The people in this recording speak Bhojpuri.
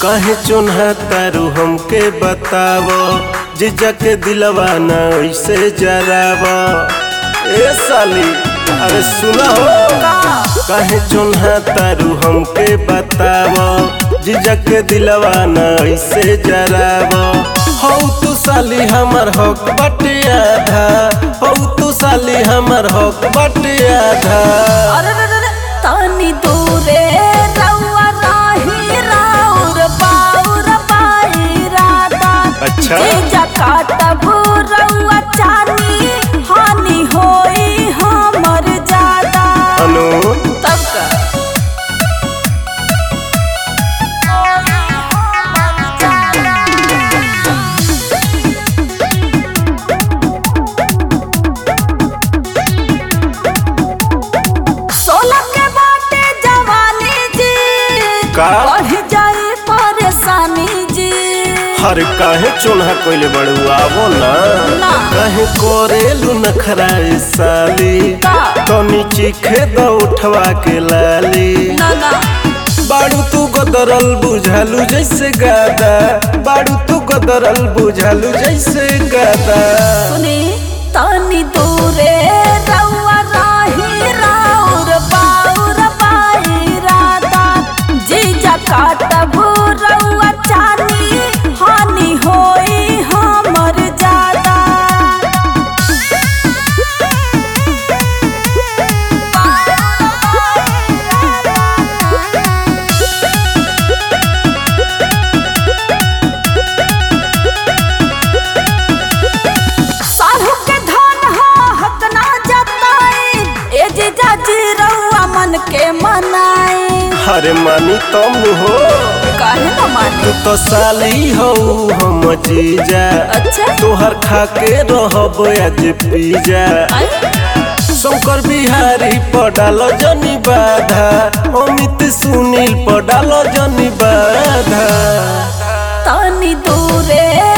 काहे चुन्हा तारू हमके बताव जीजा के दिलवा न ऐसे जराव ए साली अरे सुना हो काहे चुन्हा तारू हमके बताव जीजा के दिलवा न ऐसे जराव हौ तू साली हमर हक बटे आधा हौ तू साली हमर हक बटे आधा अरे रे रे रे, तनी दूरे रउआ राही राउर बाउर बाई राता अच्छा। जीजा काटब रउआ चानी हानि होई हमर ज्यादा अनु तब का सोलह के बाटे जवानी जी का? बढ़ जाए परेशानी जी हर काहे चुन्हा कोइले बड़ू आवो ना ना। काहे कोरेलू नखरा ए साली का? तो नीचे खेद उठवा के लाली ना ना बाड़ू तू गदरल बुझालू जैसे गादा बाड़ू तू गदरल बुझालू जैसे गादा सुनी तनी दूरे रउआ राही राउर बाउर बाई राता जीजा काटब रउआ चानी हानि होई हमर ज्यादा साहू के धन हो हक ना जताई ए जीजा जी रउआ मन के मनाई हरे मानी तुम हो काहे न मानी तू तो साली हो हम जीजा अच्छा तोहर खा के रहब आज पीजा आई शंकर बिहारी पडाल जनी बाधा अमित सुनील पडाल जनी बाधा तनी दूरे